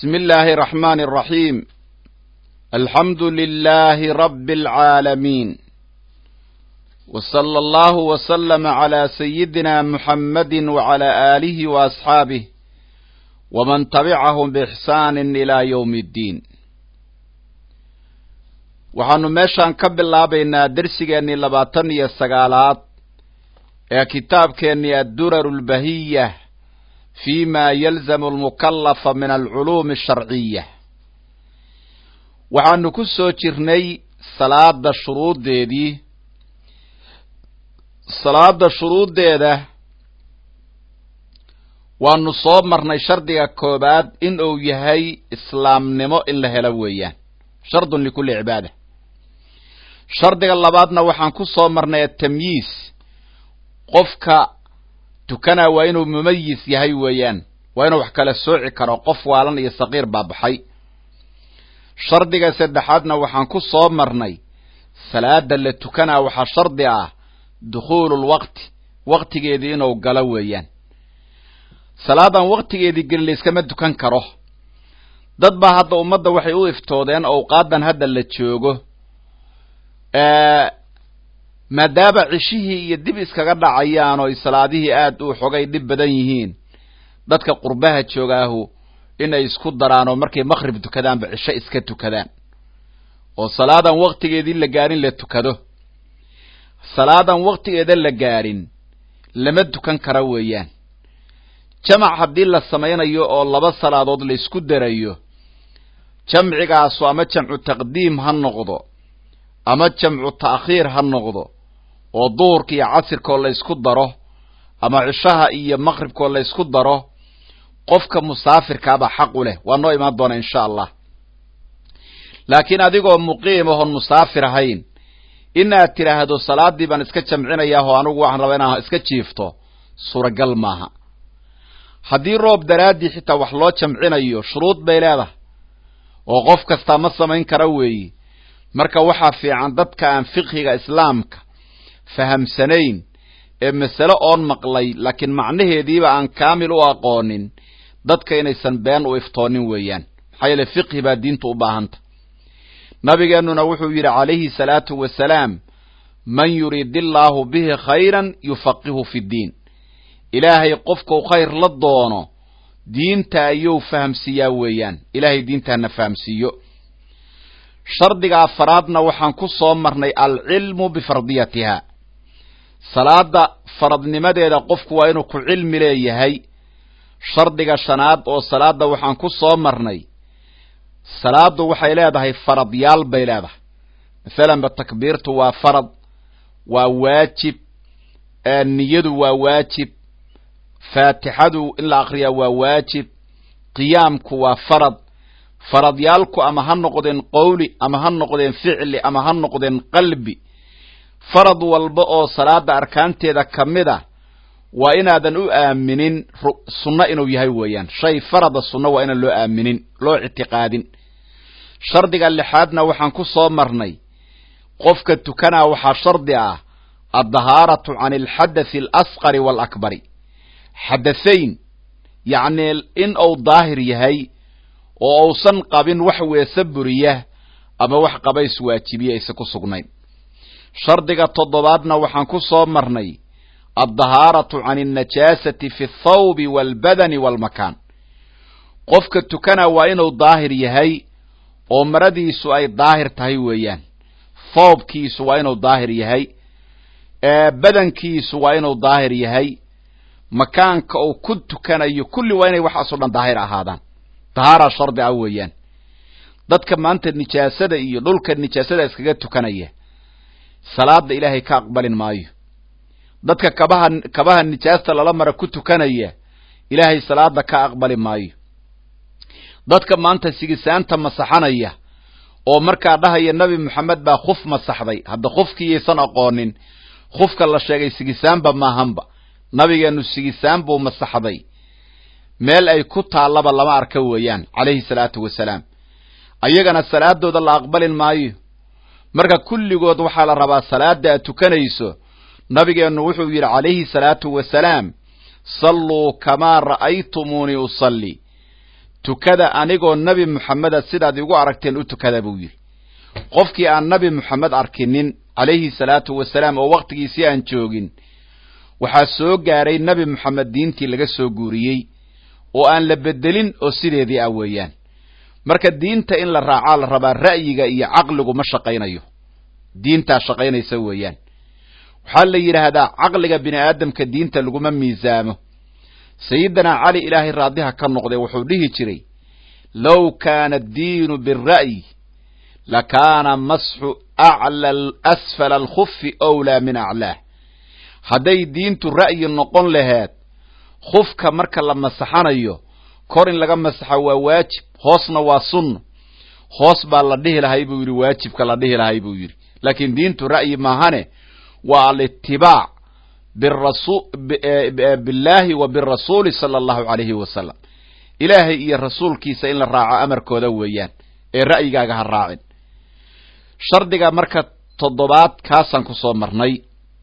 بسم الله الرحمن الرحيم الحمد لله رب العالمين وصلى الله وسلم على سيدنا محمد وعلى آله وأصحابه ومن تبعهم بإحسان إلى يوم الدين waxaanu meeshaan ka bilaabaynaa dersigeennii labaatan iyo sagaalaad ee kitaabkeennii addurar lbahiya fi ma yalzamu almukallafa min alculuumi asharciya waxaanu ku soo jirnay salaada shuruuddeedii salaada shuruuddeeda waanu soo marnay shardiga koobaad in uu yahay islaamnimo in la helo weeyaan shardun likulli cibaada shardiga labaadna waxaan ku soo marnay atamyiis qofka tukanaa waa inuu mumayis yahay weeyaan waa inuu wax kala sooci karo qof waalan iyo saqiir baa baxay shardiga saddexaadna waxaan ku soo marnay salaada la tukanaa waxaa shardi ah dukhuululwaqti waqtigeedii inuu galo weeyaan salaadan waqtigeedii gelin layskama tukan karo dad baa hadda ummadda waxay u iftoodeen owqaadan hadda la joogo maadaama cishihii iyo dib iskaga dhacayaan oo salaadihii aad u xogay dhib badan yihiin dadka qurbaha joogaahu inay isku daraan oo markay maqrib tukadaanba cisho iska tukadaan oo salaadan waqtigeedii la gaarin la tukado salaadan waqtigeeda la gaarin lama tukan kara weeyaan jamac haddii la samaynayo oo laba salaadood la isku darayo jamcigaasu ama jamcu taqdiim ha noqdo ama jamcu ta'khiir ha noqdo oo duhurka iyo casirkoo la ysku daro ama cishaha iyo maqribkoo la ysku daro qofka musaafirkaabaa xaq u leh waa noo imaan doona insha allah laakiin adigoo muqiim ahoon musaafir ahayn inaad tidhaahdo salaaddii baan iska jamcinayaa oo anigu waxaan rabaa inaan iska jiifto suuragal maaha haddii roob daraaddii xitaa wax loo jamcinayo shuruud bay leedahay oo qof kastaa ma samayn kara weeyi marka waxaa fiican dadka aan fiqhiga islaamka fahamsanayn ee masale oon maqlay laakiin macnaheediiba aan kaamil u aqoonin dadka inaysan been u iftoonin weeyaan maxaa yeele fiqhi baa diinta u baahanta nabigeennuna wuxuu yidhi calayhi salaatu wasalaam man yuriid illaahu bihi khayran yufaqihu fi ddiin ilaahay qofkau khayr la doono diinta ayuu fahamsiiyaa weeyaan ilaahay diintaana fahamsiiyo shardiga afaraadna waxaan ku soo marnay alcilmu bifardiyatiha salaada faradnimadeeda qofku waa inuu ku cilmi leeyahay shardiga shanaad oo salaada waxaan ku soo marnay salaadu waxay leedahay faradyaal bay leedahay masalanba takbiirtu waa farad waa waajib niyadu waa waajib faatixadu in la akriyaa waa waajib qiyaamku waa farad faradyaalku ama ha noqdeen qowli ama ha noqdeen ficli ama ha noqdeen qalbi farad walba oo salaada arkaanteeda ka mid a waa inaadan u aaminin sunno inuu yahay weeyaan shay farada sunno waa inaan loo aaminin loo ictiqaadin shardiga lixaadna waxaan ku soo marnay qofka tukanaa waxaa shardi ah addahaaratu can alxadathi alasqari waalakbari xadahayn yacnii in uu daahir yahay oo uusan qabin wax weese buriya ama wax qabays waajibiya aysa ku sugnayn shardiga toddobaadna waxaan ku soo marnay addahaaratu can alnajaasati fi athawbi waalbadani waalmakaan qofka tukana waa inuu daahir yahay oo maradiisu ay daahir tahay weeyaan thoobkiisu waa inuu daahir yahay badankiisu waa inuu daahir yahay makaanka uu ku tukanayo kulli waa inay waxaasoo dhan daahir ahaadaan dahaara shardi ah weeyaan dadka maanta nijaasada iyo dhulka nijaasada iskaga tukanaya salaada ilaahay ka aqbalin maayo dadka kabaha kabaha nijaasta lala mara ku tukanaya ilaahay salaada ka aqbali maayo dadka maanta sigisaanta masaxanaya oo markaa dhahaya nebi moxamed baa khuf masaxday hadda khufkiiyaysan aqoonin khufka la sheegay sigisaanba maahanba nabigeenu sigisaan buu masaxday meel ay ku taallaba lama arka weeyaan calayhi salaatu wasalaam ayagana salaadooda la aqbalin maayo marka kulligood waxaa la rabaa salaada aad tukanayso nabigeennu wuxuu yidhi calayhi salaatu wasalaam salluu kamaa ra'aytumuunii usalli tukada anigoo nebi moxameda sidaad igu aragteen u tukada buu yidhi qofkii aan nebi moxamed arkinin calayhi salaatu wasalaam oo wakhtigiisii aan joogin waxaa soo gaaray nebi moxamed diintii laga soo guuriyey oo aan la bedelin oo sideedii ah weeyaan marka diinta in la raacaa la rabaa ra'yiga iyo caqligu ma shaqaynayo diintaa shaqaynaysa weeyaan waxaa la yidhaahdaa caqliga bini aadamka diinta laguma miisaamo sayidinaa cali ilaahay raadiha ka noqday wuxuu dhihi jiray low kaana addiinu bira'yi lakaana masxu acla asfala alkhufi owlaa min aclaah hadday diintu ra'yi noqon laheed khufka marka la masaxanayo kor in laga masaxa waa waajib hoosna waa sunno hoos baa la dhihi lahay buu yidhi waajibka la dhihi lahay buu yidhi laakiin diintu ra'yi maahane waa alitibaac billaahi wa birasuuli sala allahu calayhi wasalam ilaahay iyo rasuulkiisa in la raaco amarkooda weeyaan ee ra'yigaaga ha raacin shardiga marka toddobaad kaasaan ku soo marnay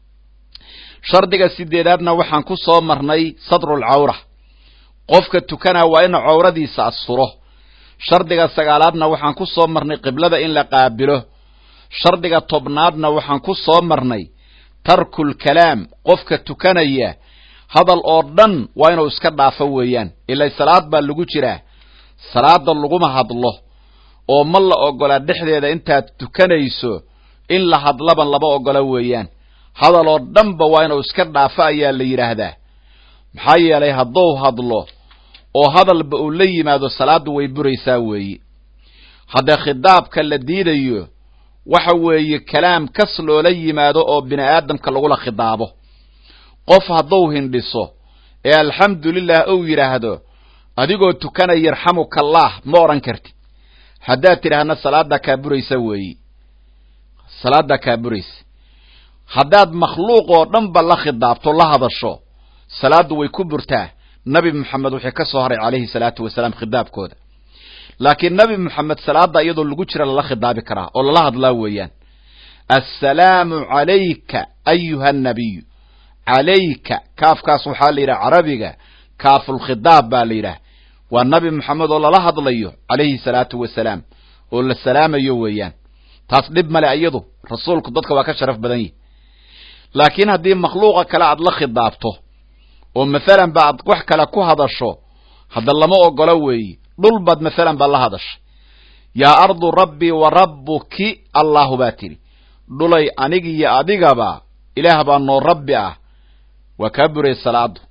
shardiga sideedaadna waxaan ku soo marnay sadrulcawra qofka tukanaa waa inu cawradiisa asturo shardiga sagaalaadna waxaan ku soo marnay qiblada in la qaabilo shardiga tobnaadna waxaan ku soo marnay tarkulkalaam qofka tukanaya hadal oo dhan waa inuu iska dhaafo weeyaan ilaa salaad baa lagu jiraa salaada laguma hadlo oo ma la ogola dhexdeeda intaad tukanayso in la hadlaban lama ogola weeyaan hadal oo dhanba waa inuu iska dhaafo ayaa la yidhaahdaa maxaa yeelay hadduu hadlo oo hadalba uu la yimaado salaaddu way buraysaa weeye haddee khidaabka la diidayo waxa weeye kalaam kas loola yimaado oo bini aadamka lagula khidaabo qof hadduu hindhiso ee alxamdulilah ou yidhaahdo adigoo tukanaya yarxamukallaah ma odhan kartid haddaad tidhaahna salaaddaa kaa buraysa weeye salaaddaa kaa buraysa haddaad makhluuq oo dhanba la khidaabto la hadasho salaaddu way ku burtaa nabi moxamed wuxuu ka soo haray calayhi salaatu wasalaam khidaabkooda laakiin nabi moxamed salaada iyadoo lagu jira lala khidaabi karaa oo lala hadlaa weeyaan assalaamu calayka ayuha annabiyu calayka kaafkaas waxaa la yidhaha carabiga kaafulkhidaab baa la yidhaha waa nabi moxamed oo lala hadlayo calayhi salaatu wasalaam oo la salaamayo weeyaan taas dhib male iyadu rasuulku dadka waa ka sharaf badan yihi laakiin haddii makhluuqa kale aad la khidaabto oo mathalan ba aad wax kale ku hadasho hadda lama ogolo weeye dhul baad mathalan baad la hadashay yaa ardu rabbii wa rabbuki allahu baa tidhi dhulay anigiyo adigaba ilaah baa noo rabbi ah waa kaa buray salaadu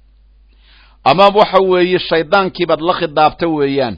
ama waxa weeye shaydaankiibaad la khidaabta weeyaan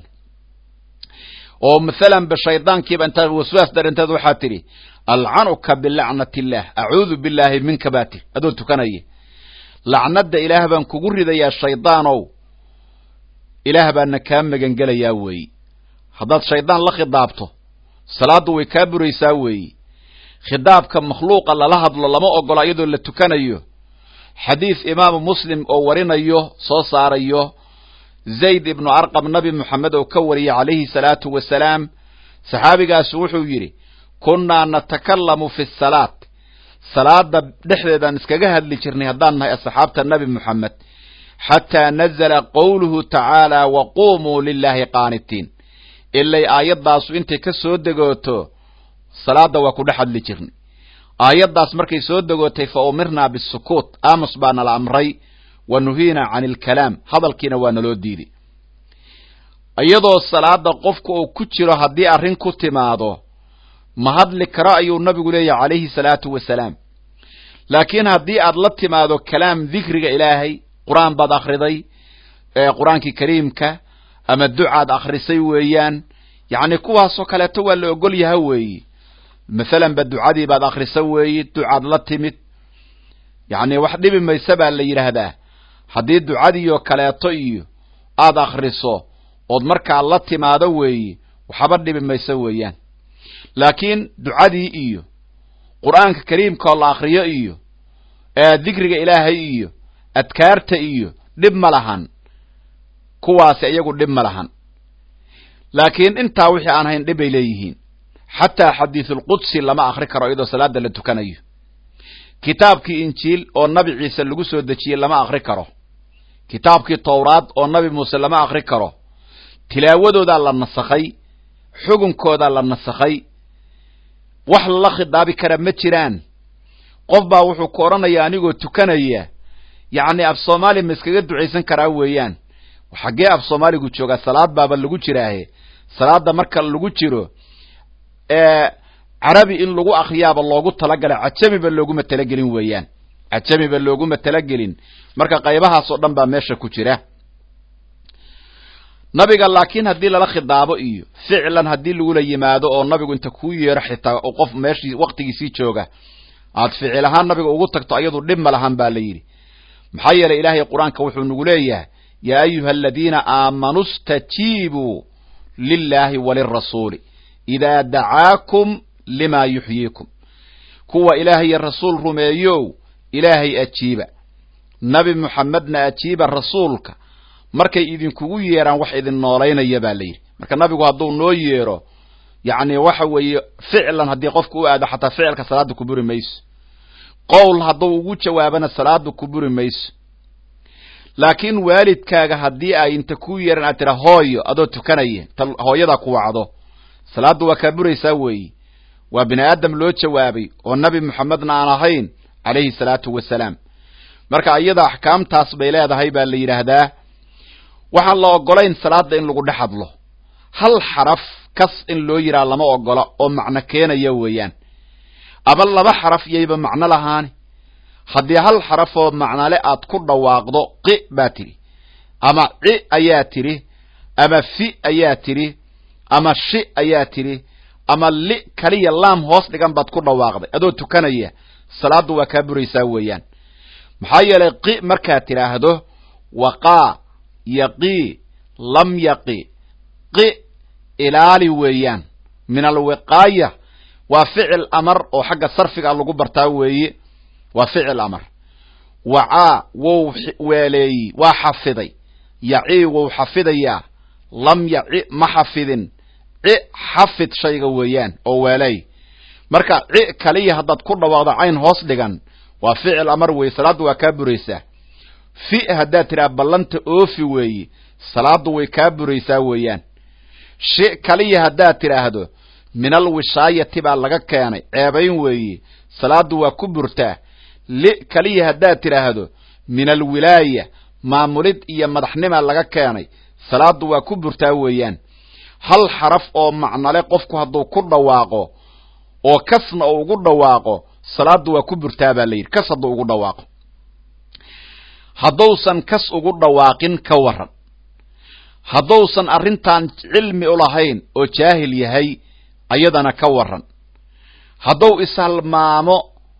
oo mathalan ba shaydaankiiba intaad waswaas darinteed waxaa tidhi alcanuka bilacnati illaah acuudu billaahi minka baa tidhi adoo tukanaya lacnadda ilaah baan kugu ridayaa shaydaanow ilaah baana kaa magangelayaa weeye haddaad shaydaan la khidaabto salaaddu way kaa buraysaa weeye khidaabka makhluuqa lala hadlo lama ogola iyadoo la tukanayo xadiis imaamu muslim oo warinayo soo saarayo zayd ibnu arqam nabi moxamed oo ka wariyay calayhi salaatu wasalaam saxaabigaasu wuxuu yidhi kunnaa natakallamu fi salaat salaada dhexdeedaan iskaga hadli jirnay haddaan nahay asxaabta nabi moxamed xataa nazala qowluhu tacaala wa quumuu lilaahi qaanitiin ilay aayaddaasu intay ka soo degooto salaadda waa ku dhex hadli jirnay aayaddaas markay soo degootay fa umirnaa bisukuut aamus baa nala amray wa nuhiinaa cani alkalaam hadalkiina waa naloo diiday iyadoo salaada qofka uu ku jiro haddii arrin ku timaado ma hadli karo ayuu nabigu leeyahy calayhi salaatu wasalaam laakiin haddii aad la timaado kalaam dikriga ilaahay qur-aan baad akhriday qur-aankii kariimka ama ducaad akhrisay weeyaan yacni kuwaasoo kaleeto waa la ogol yaha weeye mathalan ba ducadii baad akhrisa weeye ducaad la timid yacni wax dhibi mayse baa la yidhaahdaa haddii ducadiioo kaleeto iyo aad akhriso ood markaa la timaado weeye waxba dhibi mayse weeyaan laakiin ducadii iyo qur-aanka kariimkaoo la akhriyo iyo dikriga ilaahay iyo adkaarta iyo dhib ma lahan kuwaasi iyagu dhib ma lahan laakiin intaa wixii aan hayn dhib bay leeyihiin xataa xadiisulqudsi lama akri karo iyadoo salaada la tukanayo kitaabkii injiil oo nabi ciise lagu soo dejiyey lama akri karo kitaabkii towraad oo nabi muuse lama akri karo tilaawadoodaa la nasakhay xugunkoodaa la nasakhay wax lala khidaabi kara ma jiraan qof baa wuxuu ku odhanaya anigoo tukanaya yacni af soomaali ma iskaga ducaysan karaa weeyaan xaggee af soomaaligu joogaa salaad baaba lagu jiraahe salaada marka lagu jiro carabi in lagu akriyaaba loogu talagalay cajamiba looguma talagelin weeyaan cajamiba looguma talagelin marka qaybahaas oo dhan baa meesha ku jira nabiga laakiin haddii lala khidaabo iyo ficlan haddii lagula yimaado oo nabigu inta kuu yeero xitaa oo qof meeshii waktigiisii jooga aad ficil ahaan nabiga ugu tagto ayadu dhib ma lahan baa la yidhi maxaa yeelay ilaahay qur-aanka wuxuu nagu leeyahay yaa ayuha aladiina aamanuu stajiibuu lilaahi walirasuuli idaa dacaakum lima yuxyiikum kuwa ilaahay iyo rasuul rumeeyow ilaahay ajiiba nabi muxamedna ajiiba rasuulka markay idinkugu yeeraan wax idin noolaynaya baa la yidhi marka nabigu hadduu noo yeero yacni waxa weeye ficlan haddii qofka u aado xataa ficilka salaada ku buri mayso qowl hadduu ugu jawaabana salaada ku buri mayso laakiin waalidkaaga haddii ay inta ku yeeran aad tira hooyo adoo tukanaya ta hooyadaa ku wacdo salaaddu waa kaa buraysaa weeyi waa bini aadam loo jawaabay oo nabi moxamedna aan ahayn calayhi salaatu wasalaam marka iyada axkaamtaas bay leedahay baa la yidhaahdaa waxaan la ogolayn salaada in lagu dhex hadlo hal xaraf kas in loo yidhaha lama ogola oo macno keenaya weeyaan ama laba xaraf yayba macno lahaani haddii hal xarafoo macnale aad ku dhawaaqdo qi baa tidhi ama ci ayaa tidhi ama fi ayaa tidhi ama shi ayaa tidhi ama li kaliya laam hoos dhigan baad ku dhawaaqday adoo tukanaya salaaddu waa kaa buraysaa weeyaan maxaa yeelay qi markaad tidhaahdo waqaa yaqii lam yaqi qi ilaali weeyaan min alwiqaaya waa ficil amar oo xagga sarfiga lagu bartaa weeye waa ficil amar wacaa wou weeleeyi waa xafiday yacii wou xafidayaa lam yaci ma xafidin ci xafid shayga weeyaan oo weelay marka ci kaliya haddaad ku dhawaaqdo cayn hoos dhigan waa ficil amar weeye salaaddu waa kaa buraysaa fi haddaad tidhaha ballanta oofi weeye salaaddu way kaa buraysaa weeyaan shi kaliya haddaad tidhaahdo min alwishaayati baa laga keenay ceebayn weeye salaaddu waa ku burtaa li kaliya haddaad tidhaahdo min alwilaaya maamulid iyo madaxnimaa laga keenay salaaddu waa ku burtaa weeyaan hal xaraf oo macnale qofku hadduu ku dhawaaqo oo kasna uu ugu dhawaaqo salaaddu waa ku burtaa baa la yidhi kas hadduu ugu dhawaaqo hadduusan kas ugu dhawaaqin ka waran hadduusan arrintan cilmi u lahayn oo jaahil yahay ayadana ka waran hadduu ishalmaamo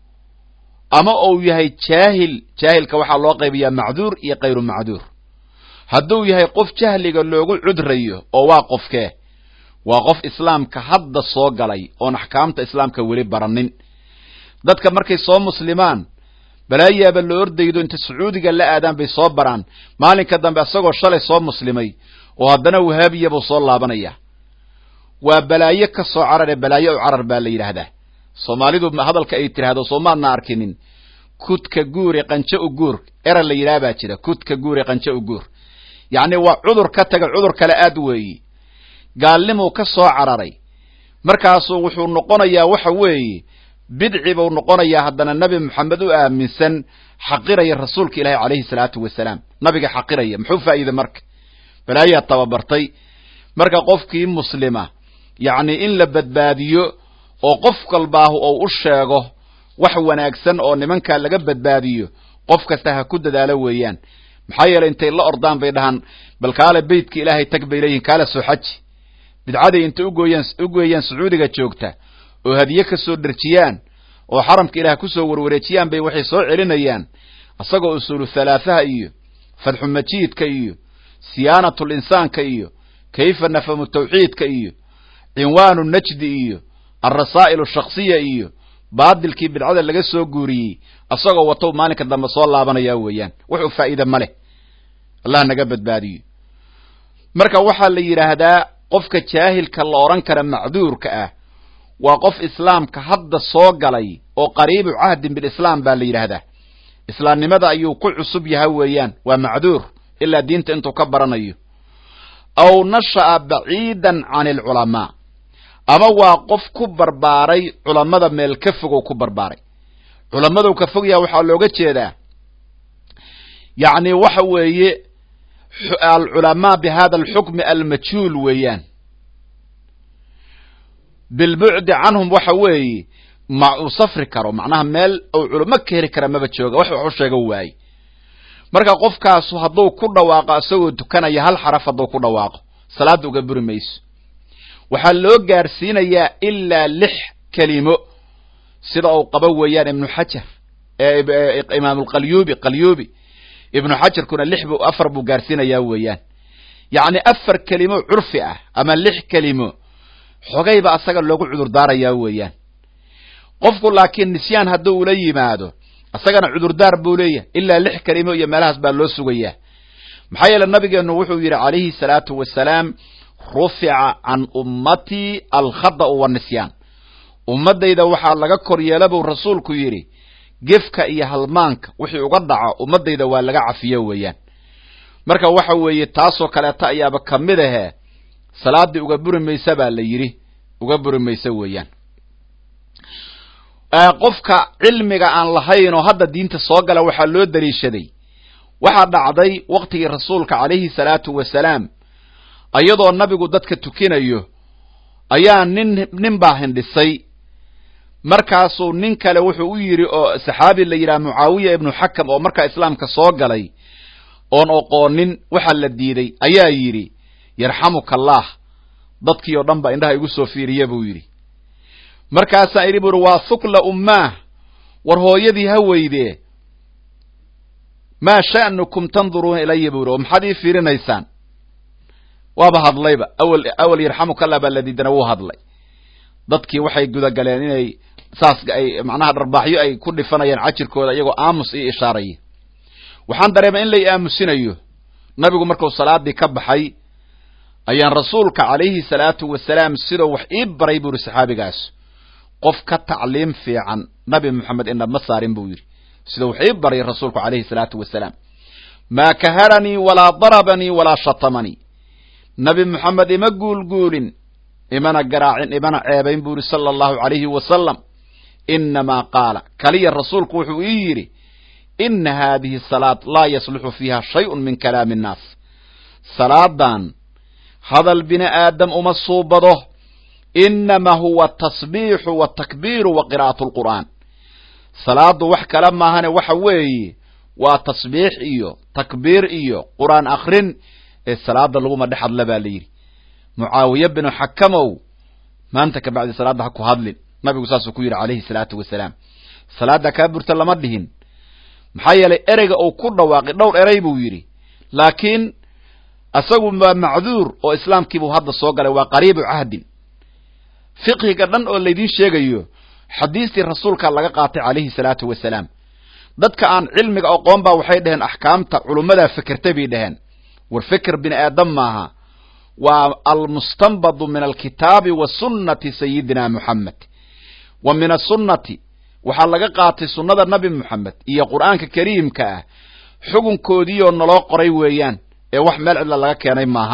ama uu yahay jaahil jaahilka waxaa loo qaybiyaa macduur iyo kayru macduur hadduu yahay qof jahliga loogu cudrayo oo waa qofkee waa qof islaamka hadda soo galay oon axkaamta islaamka weli baranin dadka markay soo muslimaan balaayaaba la ordaydo inta sacuudiga la aadaan bay soo baraan maalinka dambe isagoo shalay soo muslimay oo haddana wahaabiya buu soo laabanaya waa balaayo ka soo carare balaayo u carar baa la yidhaahdaa soomaalidu hadalka ay tidhaahdo soo maadna arkinin kudka guure qanjo u guur era la yidhaha baa jira kudka guure qanjo u guur yacni waa cudur ka taga cudur kale aad weeyi gaalnimuu ka soo cararay markaasuu wuxuu noqonayaa waxa weeye bidci buu noqonayaa haddana nebi moxamed u aaminsan xaqiraya rasuulka ilaahi calayhi salaatu wasalaam nabiga xaqiraya muxuu faa'iide marka balaayaa tababartay marka qofkii muslima yacni in la badbaadiyo oo qof kalbaahu ou u sheego wax wanaagsan oo nimankaa laga badbaadiyo qof kasta ha ku dadaalo weeyaan maxaa yeelay intay la ordaan bay dhahaan bal kaale beytka ilaahay tag bay leeyihin kaale soo xaji bidcaday intay ugoyaan ugeeyaan sacuudiga joogta oo hadiye ka soo dherjiyaan oo xaramka ilaah kusoo warwareejiyaan bay waxay soo celinayaan isagoo usuulu thalaahaha iyo fadxu majiidka iyo siyaanatul insaanka iyo kayfa nafamu tawxiidka iyo cinwaanu najdi iyo alrasaa'il shaksiya iyo baadilkii bidcada laga soo guuriyey isagoo watow maalinka dambe soo laabanaya weeyaan wuxuu faa'iide ma leh allah naga badbaadiyo marka waxaa la yidhaahdaa qofka jaahilka la odhan kara macduurka ah waa qof islaamka hadda soo galay oo qariibu cahdin bilislaam baa la yidhaahdaa islaamnimada ayuu ku cusub yahay weeyaan waa macduur ilaa diinta intuu ka baranayo aw nasha'a baciidan can alculamaa ama waa qof ku barbaaray culammada meel ka fogow ku barbaaray culammadu ka fog yaha waxaa looga jeedaa yacni waxa weeye alculamaa bi hada alxukmi almajhuul weeyaan bilbucdi canhum waxa weeye ma uu safri karo macnaha meel uu culamo ka heli kara maba jooga wax wax u sheego waaye marka qofkaasu hadduu ku dhawaaqo isagoo tukanaya hal xaraf hadduu ku dhawaaqo salaadda uga buri mayso waxaa loo gaarsiinayaa ilaa lix kelimo sida uu qabo weeyaan ibnu xajar imaamulqalyubi qalyubi ibnu xajarkuna lix bu afar buu gaarsiinayaa weeyaan yacni afar kelimo curfi ah ama lix kelimo xogayba asaga loogu cudur daarayaa weeyaan qofku laakiin nisyaan hadduu ula yimaado isagana cudurdaar buu leeyahay ilaa lix kelimo iyo meelahaas baa loo sugayaa maxaa yeele nabigeennu wuxuu yidhi calayhi salaatu wasalaam rufica can ummatii alkhada'u wanisyaan ummaddayda waxaa laga kor yeela buu rasuulku yidhi gefka iyo halmaanka wixii uga dhaco ummaddayda waa laga cafiyo weeyaan marka waxa weeye taasoo kaleeta ayaaba ka mid ahee salaaddii uga buri maysa baa la yidhi uga buri maysa weeyaan qofka cilmiga aan lahayn oo hadda diinta soo gala waxaa loo daliishaday waxaa dhacday waktigii rasuulka calayhi salaatu wasalaam iyadoo nabigu dadka tukinayo ayaa nin nin baa hindhisay markaasuu nin kale wuxuu u yidhi oo saxaabi la yidhaha mucaawiya ibnu xakam oo markaa islaamka soo galay oon oqoonin waxaa la diiday ayaa yidhi yarxamuka allaah dadkii oo dhan baa indhaha igu soo fiiriya buu yidhi markaasaa idhi buuri waa hukla ummaah war hooyadii ha weydee maa sha'nukum tanduruuna ilaya buu yidhi oo maxaad ii fiirinaysaan waaba hadlayba awal awal yarxamuka allah baa la diidana wuu hadlay dadkii waxay gudagaleen inay saas ay macnaha dharbaaxyo ay ku dhifanayaan cajirkooda iyagoo aamus ii ishaaraya waxaan dareemay in lay aamusinayo nabigu markuu salaadii ka baxay ayaan rasuulka calayhi salaatu wasalaam sidoo wax ii baray buu yidhi saxaabigaas qof ka tacliim fiican nabi moxamed inama saarin buu yidhi sidoo wax ii baray rasuulku calayhi salaatu wasalaam maa kaharanii walaa darabanii walaa shatamanii nabi moxamed ima guulguulin imana garaacin imana ceebayn buu yidhi sala allahu calayhi wasalam inamaa qaala kaliya rasuulku wuxuu ii yidhi ina haadihi salaad laa yasluxu fiiha shayun min kalaami innaas salaadan hadal bini aadam uma suubado inama huwa tasbiixu watakbiiru wa qiraa'atu lqur'aan salaadu wax kale maahane waxa weeye waa tasbiix iyo takbiir iyo qur'aan akrin ee salaada laguma dhex hadla baa la yidhi mucaawiye binu xakamow maanta ka bacdi salaadda ha ku hadlin nabigu saasuu ku yidhi calayhi salaatu wasalaam salaadda kaa burta lama dhihin maxaa yeelay ereyga uu ku dhawaaqay dhowr erey buu yidhi laakiin isagu waa macduur oo islaamkiibuu hadda soo galay waa qariibu cahdin fiqhiga dhan oo laydin sheegayo xadiistii rasuulkaa laga qaatay calayhi salaatu wasalaam dadka aan cilmiga aqoon baa waxay dhaheen axkaamta culummadaa fekertay bay dhaheen war feker bini aadam maaha waa almustanbadu min alkitaabi wa sunnati sayidina moxamed wa min asunnati waxaa laga qaatay sunnada nabi moxamed iyo qur'aanka kariimka ah xukunkoodiioo naloo qoray weeyaan ee wax meel cidla laga keenay maaha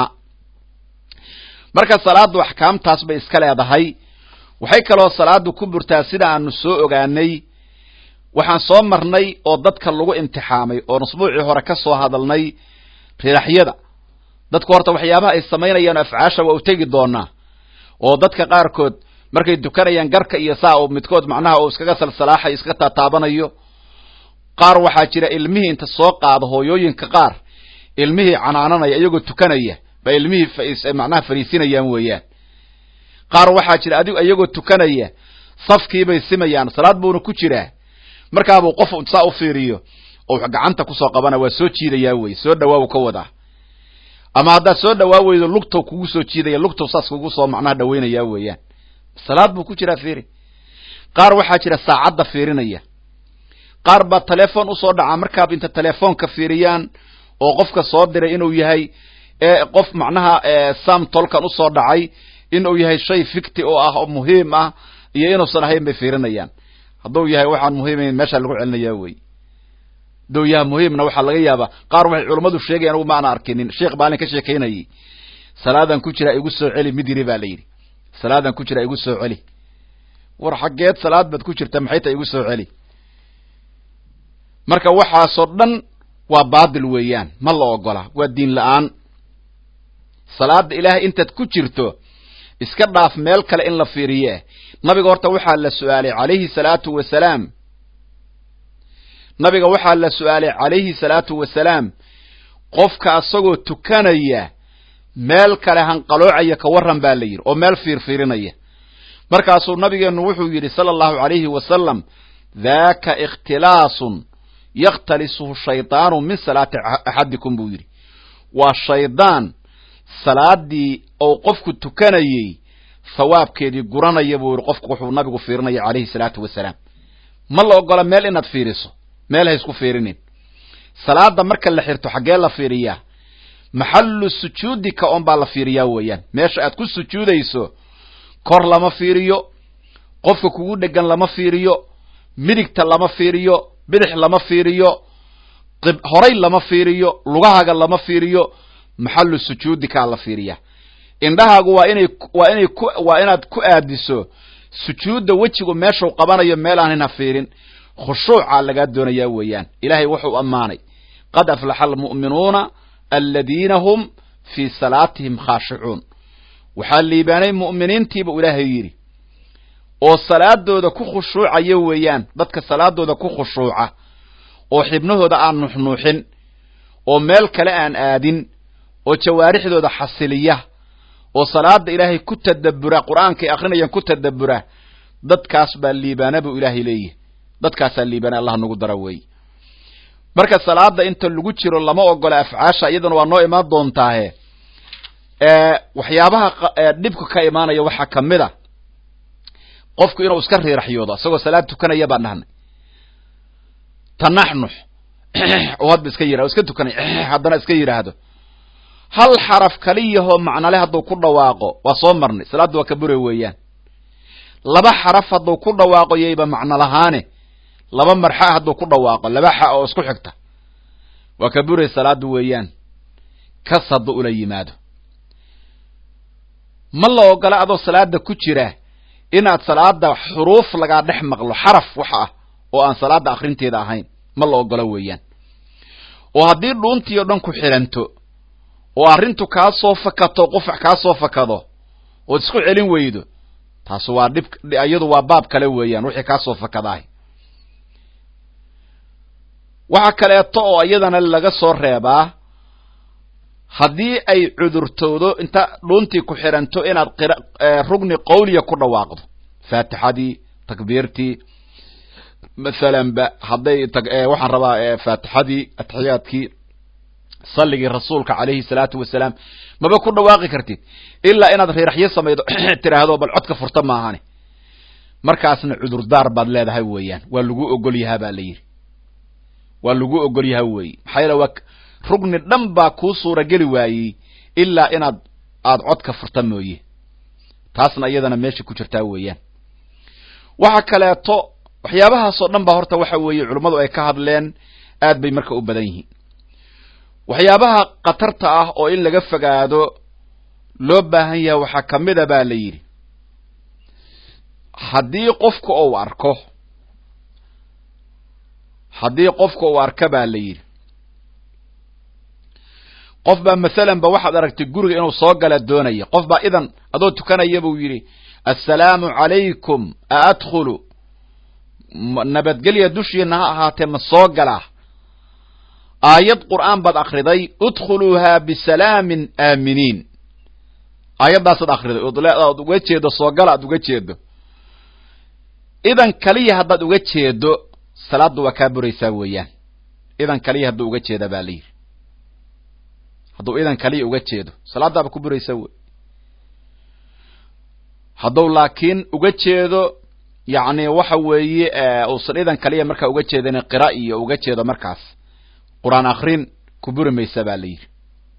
marka salaaddu axkaamtaas bay iska leedahay waxay kaloo salaaddu ku burtaa sida aanu soo ogaanay waxaan soo marnay oo dadka lagu imtixaamay oon usbuucii hore ka soo hadalnay riraxyada dadku horta waxyaabaha ay samaynayaan afcaasha waa u tegi doonaa oo dadka qaarkood markay dukanayaan garka iyo saa uu midkood macnaha uu iskaga salsalaaxayo iska taataabanayo qaar waxaa jira ilmihii inta soo qaado hooyooyinka qaar ilmihii canaananaya iyagoo tukanaya ba ilmihii macnaha fariisinayaan weeyaan qaar waxaa jira adig iyagoo tukanaya safkiibay simayaan salaad buuna ku jiraa markaabuu qof saa u fiiriyo oo gacanta kusoo qabana waa soo jiidayaa wey soo dhawaabu ka wadaa ama haddaad soo dhawaa weydo lugtow kugu soo jiidaya lugtow saas kugu soo macnaha dhawaynayaa weeyaan salaad buu ku jiraa fiiri qaar waxaa jira saacadda fiirinaya qaar baa telefoon usoo dhacaa markaaba inta telefoonka fiiriyaan oo qofka soo diray inuu yahay qof macnaha sam tolkan usoo dhacay inuu yahay shay ficti oo ah oo muhiim ah iyo inuusan ahayn bay fiirinayaan hadduu yahay waxaan muhiimayn meesha lagu celinayaa wey hadduu yahay muhiimna waxaa laga yaabaa qaar waxay culummadu sheegayan anugu ma ana arkinin sheekh baalin ka sheekaynayay salaadan ku jira igu soo celi mid yiri baa la yidhi salaadan ku jira igu soo celi war xaggeed salaad baad ku jirta maxay ta igu soo celi marka waxaasoo dhan waa baadil weeyaan ma la ogola waa diin la-aan salaada ilaahay intaad ku jirto iska dhaaf meel kale in la fiiriye nabiga horta waxaa la su-aalay calayhi salaatu wasalaam nabiga waxaa la su-aalay calayhi salaatu wasalaam qofka asagoo tukanaya meel kale hanqaloocaya ka warran baa la yidhi oo meel fiirfiirinaya markaasuu nabigeennu wuxuu yidhi sala allahu calayhi wasalam daaka ikhtilaasun yakhtalisuhu shaydaanu min salaati axadikum buu yidhi waa shaydaan salaadii ou qofku tukanayey thawaabkeedii guranaya buu yidhi qofku wuxuu nabigu fiirinaya calayhi salaatu wasalaam ma la ogola meel inaad fiiriso meel ha isku fiirinin salaada marka la xirto xaggee la fiiriyaa maxallu sujuudika on baa la fiiriyaa weeyaan meesha aad ku sujuudayso kor lama fiiriyo qofka kugu dhegan lama fiiriyo midigta lama fiiriyo bidix lama fiiriyo horay lama fiiriyo lugahaga lama fiiriyo maxallu sujuudikaa la fiiriyaa indhahaagu waa inay waa inay ku waa inaad ku aadiso sujuudda wejigu meeshuu qabanayo meel aanin ha fiirin khushuucaa lagaa doonayaa weeyaan ilaahay wuxuu ammaanay qad aflaxa almu'minuuna aladiina hum fii salaatihim khaashicuun waxaa liibaanay mu'miniintiiba ilaahay yidhi oo salaadooda ku khushuucaya weeyaan dadka salaadooda ku khushuuca oo xibnahooda aan nuuxnuuxin oo meel kale aan aadin oo jawaarixdooda xasiliya oo salaada ilaahay ku tadabbura qur-aankay akrinayaan ku tadabbura dadkaas baa liibaana buu ilaahay leeyahy dadkaasaa liibaana allah nagu dara weey marka salaada inta lagu jiro lama ogola afcaasha iyaduna waa noo imaan doontaahe waxyaabaha dhibka ka imaanaya waxaa kamid a qofku inuu iska riiraxyoodo isagoo salaad tukanaya baan dhahnay tanaxnux oo hadba iska yirahdo iska tukanay haddana iska yidhaahdo hal xaraf kaliyahoo macnale hadduu ku dhawaaqo waa soo marnay salaadda waa ka bure weeyaan laba xaraf hadduu ku dhawaaqo yayba macno lahaane laba marxa hadduu ku dhawaaqo laba xa oo isku xigta waa ka buray salaada weeyaan kas hadduu ula yimaado ma la ogola adoo salaada ku jira inaad salaada xuruuf lagaa dhex maqlo xaraf waxa ah oo aan salaada akrinteeda ahayn ma la ogola weeyaan oo haddii dhuuntii o dhan ku xiranto oo arrintu kaa soo fakato qufac kaa soo fakado ood isku celin weydo taas waa dhib iyadu waa baab kale weeyaan wixii kaa soo fakadaah waxa kaleeto oo iyadana laga soo reebaa haddii ay cudurtoodo inta dhuuntii ku xiranto inaad rugni qawliya ku dhawaaqdo faatixadii takbiirtii masalanba hadday waxaan rabaa faatixadii atixiyaadkii salligii rasuulka calayhi salaatu wasalaam maba ku dhawaaqi kartid ilaa inaad riiraxyo samaydo tiraahdo bal codka furta maahane markaasna cudurdaar baad leedahay weeyaan waa lagu ogol yahaa baa la yidhi waa lagu ogol yaha weeye maxaa yeele waa rugni dhan baa kuu suurageli waayey ilaa inaad aada codka furta mooye taasna iyadana meesha ku jirtaa weeyaan waxa kaleeto waxyaabahaasoo dhan ba horta waxa weeye culummadu ay ka hadleen aad bay marka u badan yihiin waxyaabaha khatarta ah oo in laga fogaado loo baahan yahay waxaa kamida baa la yidhi haddii qofka uu arko haddii qofka uu arka baa la yidhi qof baa masalan ba waxaad aragtay guriga inuu soo gala doonaya qof baa idan adoo tukanaya buu yidhi assalaamu calaykum a adkhulu nabadgelya dushiina ha ahaatee ma soo galaa aayad qur'aan baad akriday udkhuluuhaa bisalaamin aaminiin aayaddaasaad akriday ood uga jeedo soo gala aad uga jeedo idan kaliya haddaad uga jeedo salaaddu waa kaa buraysaa weeyaan idan kaliya hadduu uga jeeda baa la yidhi hadduu idan kaliya uga jeedo salaaddaaba ku buraysaa wey hadduu laakiin uga jeedo yacni waxa weeye uusan idan kaliya markaa uga jeedan qira iyo uga jeedo markaas qur-aan akrin ku buri maysa baa la yidhi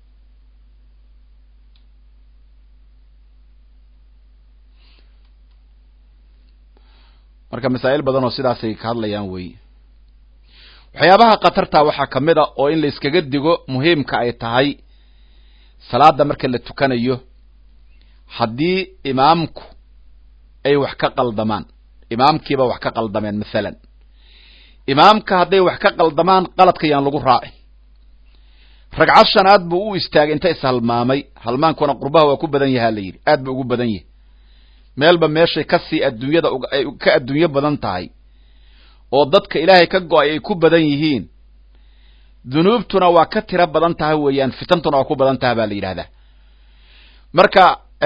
marka masaa'il badan oo sidaasay ka hadlayaan weeye waxyaabaha khatarta waxaa ka mid a oo in la iskaga digo muhiimka ay tahay salaada marka la tukanayo haddii imaamku ay wax ka qaldamaan imaamkiiba wax ka qaldameen masalan imaamka hadday wax ka qaldamaan qaladka yaan lagu raacin ragcad shanaad buu u istaagay inta ishalmaamay halmaankuna qurbaha waa ku badan yahaa la yidhi aad ba ugu badan yahay meelba meeshay kasii adduunyada ay ka adduunyo badan tahay oo dadka ilaahay ka go-ay ay ku badan yihiin dunuubtuna waa ka tiro badan tahay weeyaan fitantuna waa ku badan taha baa la yidhahdaa marka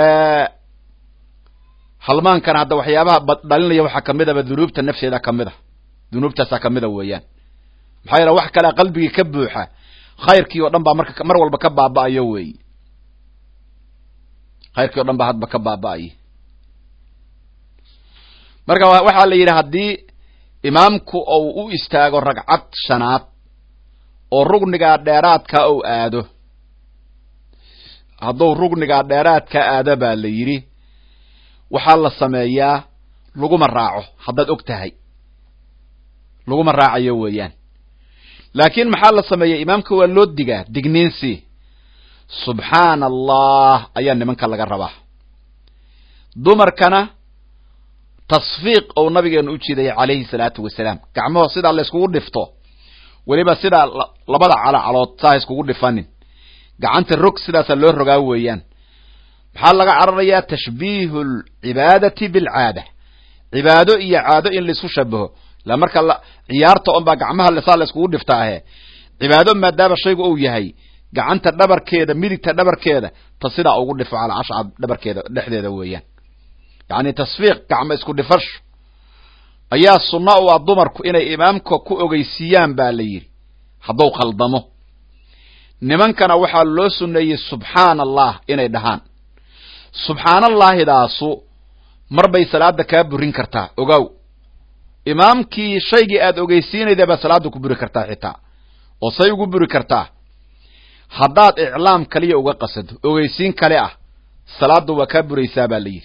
halmaankana hadda waxyaabaha dhalinaya waxaa kamid aba dunuubta nafteeda kamid a dunuubtaasaa kamid a weeyaan maxaa yeele wax kalea qalbigii ka buuxa khayrkii oo dhan baa marka mar walba ka baaba'ayo weey khayrkii o dhan baa hadba ka baaba'aya marka waxaa la yidhi haddii imaamku ou u istaago ragcad shanaad oo rugnigaa dheeraadkaa ou aado hadduu rugnigaa dheeraadkaa aado baa la yidhi waxaa la sameeyaa laguma raaco haddaad og tahay laguma raacayo weeyaan laakiin maxaa la sameeya imaamka waa loo digaa digniinsi subxaana allah ayaa nimanka laga rabaa dumarkana tasfiiq ou nabigeenu u jiidaya calayhi salaatu wasalaam gacmaho sidaa la yskugu dhifto weliba sidaa labada calacalood saa iskugu dhifanin gacanta rog sidaasaa loo rogaa weeyaan maxaa laga cararayaa tashbiihu alcibaadati bilcaada cibaado iyo caado in laisku shabaho la marka ciyaarta on baa gacmaha saa la iskugu dhifta ahe cibaado maadaama shaygu uu yahay gacanta dhabarkeeda midigta dhabarkeeda ta sidaa ugu dhifo calaa ashcab dhabarkeeda dhexdeeda weeyaan yacni tasfiiq gacmo isku dhifasho ayaa sunno u ah dumarku inay imaamka ku ogeysiiyaan baa la yidhi hadduu khaldamo nimankana waxaa loo sunneeyey subxaana allah inay dhahaan subxaanallahidaasu mar bay salaada kaa burin kartaa ogow imaamkii shaygii aad ogeysiinayda baa salaada ku buri kartaa xitaa oo say ugu buri kartaa haddaad iclaam kaliya uga qasado ogeysiin kale ah salaaddu waa kaa buraysaa baa la yidhi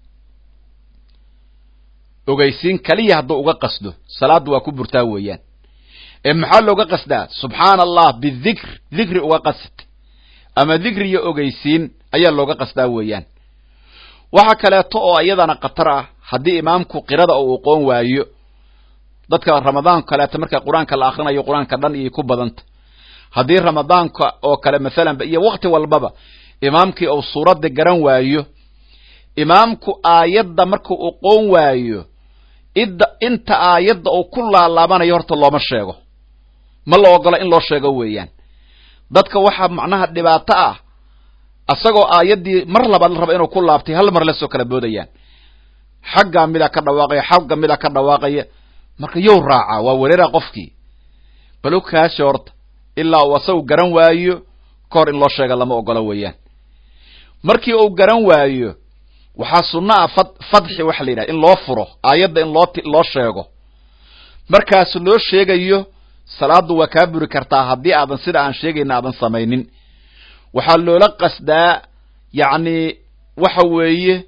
ogeysiin kaliya hadduu uga qasdo salaaddu waa ku burtaa weeyaan ee maxaa looga qasdaa subxaana allah bidikr dikri uga qasad ama dikri iyo ogeysiin ayaa looga qasdaa weeyaan waxa kaleeto oo iyadana khatar ah haddii imaamku qirada uu aqoon waayo dadka ramadaanka kaleeto marka qur-aanka la akrinayo qur-aanka dhan iyay ku badanta haddii ramadaanka oo kale masalanba iyo wakti walbaba imaamkii uu suuradda garan waayo imaamku aayadda markuu aqoon waayo idda inta aayadda uu ku laalaabanayo horta looma sheego ma la ogola in loo sheego weeyaan dadka waxaa macnaha dhibaato ah isagoo aayaddii mar labaad la raba inuu ku laabtay hal mar lasoo kala boodayaan xaggaa midaa ka dhawaaqaya xagga midaa ka dhawaaqaya marka yow raacaa waa wereera qofkii balo kaasha horta ilaa uu asagu garan waayo ka hor in loo sheega lama ogola weeyaan markii uu garan waayo waxaa sunno ah fad fadxi waxa la yidhaha in loo furo aayadda in loo loo sheego markaas loo sheegayo salaaddu waa kaa buri kartaa haddii aadan sida aan sheegayna aadan samaynin waxaa loola qasdaa yacni waxa weeye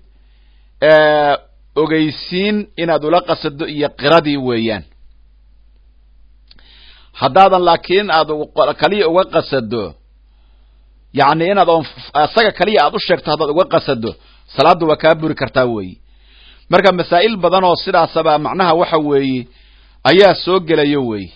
ogeysiin inaad ula qasado iyo qiradii weeyaan haddaadan laakiin aad kaliya uga qasado yacni inaad oon isaga kaliya aad u sheegto haddaad uga qasado salaaddu waa kaa buri kartaa weeye marka masaa'il badan oo sidaasaba macnaha waxa weeye ayaa soo gelaya weeye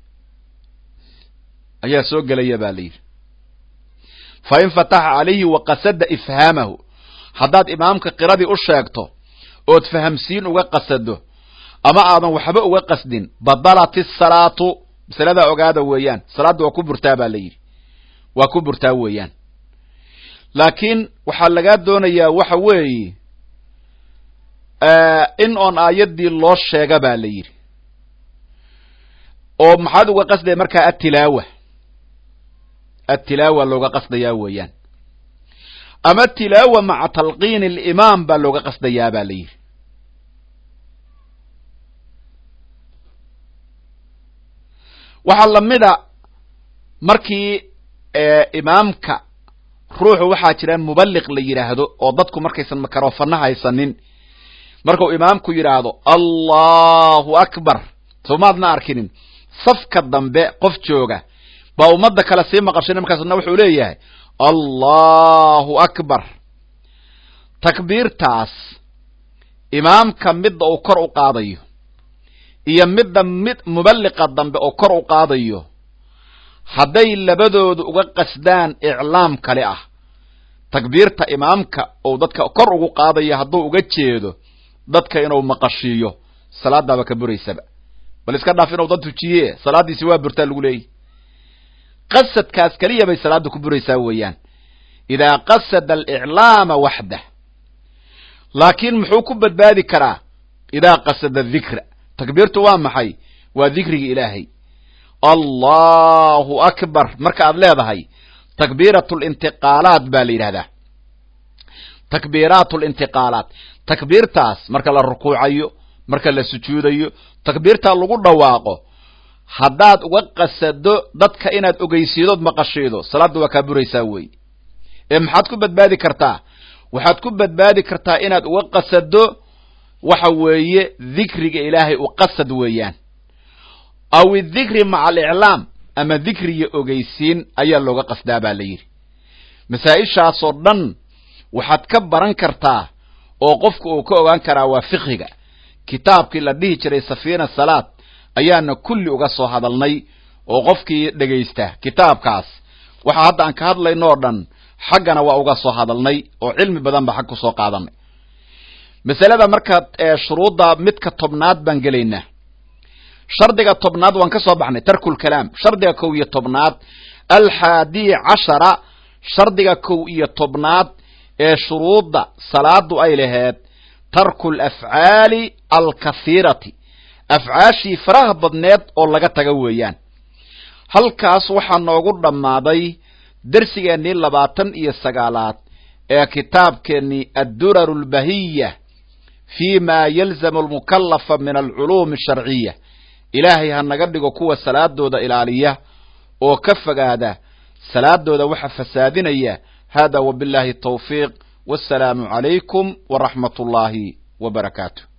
ayaa soo gelaya ba la yidhi fa in fataxa calayhi wa qasada ifhaamahu haddaad imaamka qiradii u sheegto ood fahamsiin uga qasado ama aadan waxba uga qasdin badalat isalaatu masaladaa ogaada weeyaan salaadda waa ku burtaa baa la yidhi waa ku burtaa weeyaan laakiin waxaa lagaa doonayaa waxa weeye in oon aayaddii loo sheega ba la yidhi oo maxaad uga qasdaya markaa atilaawa atilaawa looga qasdayaa weeyaan ama tilaawa maca talqiini alimaam baa looga qasdayaa ba la yidhi waxaa lamida markii imaamka ruuxu waxaa jira muballiq la yidhaahdo oo dadku markaysan makarofana haysanin markuu imaamku yidhaahdo allahu akbar soomaadna arkinin safka dambe qof jooga baa ummadda kale sii maqashin markaasna wuxuu leeyahay allahu akbar takbiirtaas imaamka midda uu kor u qaadayo iyo midda mid muballiqa dambe oo kor u qaadayo hadday labadoodu uga qasdaan iclaam kale ah takbiirta imaamka ou dadka kor ugu qaadayo hadduu uga jeedo dadka inuu maqashiiyo salaadaaba ka buraysaba bal iska dhaaf inuu dad tujiye salaaddiisi waa burtaa lagu leeyahy qasadkaas keliya bay salaadda ku buraysaa weeyaan idaa qasada aliclaama waxdah laakiin muxuu ku badbaadi karaa idaa qasada dikra takbiirtu waa maxay waa dikriga ilaahay allahu akbar marka aad leedahay takbiirat lintiqaalaat baa la yidhahdaa takbiiraat lintiqaalaat takbiirtaas marka la rukuucayo marka la sujuudayo takbiirtaa lagu dhawaaqo haddaad uga qasado dadka inaad ogeysiidood maqashiido salaadda waa kaa buraysaa wey ee maxaad ku badbaadi kartaa waxaad ku badbaadi kartaa inaad uga qasado waxa weeye dikriga ilaahay u qasad weeyaan aw idikri maca aliclaam ama dikriga ogeysiin ayaa looga qasdaa baa la yidhi masaa-ishaasoo dhan waxaad ka baran kartaa oo qofku uu ka ogaan karaa waa fiqhiga kitaabkii la dhihi jiray safiina salaad ayaana kulli uga soo hadalnay oo qofkii dhegaysta kitaabkaas waxa hadda aan ka hadlayno oo dhan xaggana waa uga soo hadalnay oo cilmi badan baa xag ku soo qaadanay masalada marka shuruudda midka tobnaad baan gelaynaa shardiga tobnaad waan ka soo baxnay tarkulkalaam shardiga kow iyo tobnaad alxaadiya cashara shardiga kow iyo tobnaad ee shuruudda salaadu ay laheed tarku alafcaali alkathiirati afcaashii faraha badneed oo laga taga weeyaan halkaas waxaa noogu dhammaaday dersigeennii labaatan iyo sagaalaad ee kitaabkeennii adduraru albahiya fi ma yalzamu almukallafa min alculuumi asharciya ilaahay ha naga dhigo kuwa salaadooda ilaaliya oo ka fogaada salaadooda waxa fasaadinaya hada wabillahi tawfiiq wassalaamu calaykum waraxmat ullaahi wa barakaatu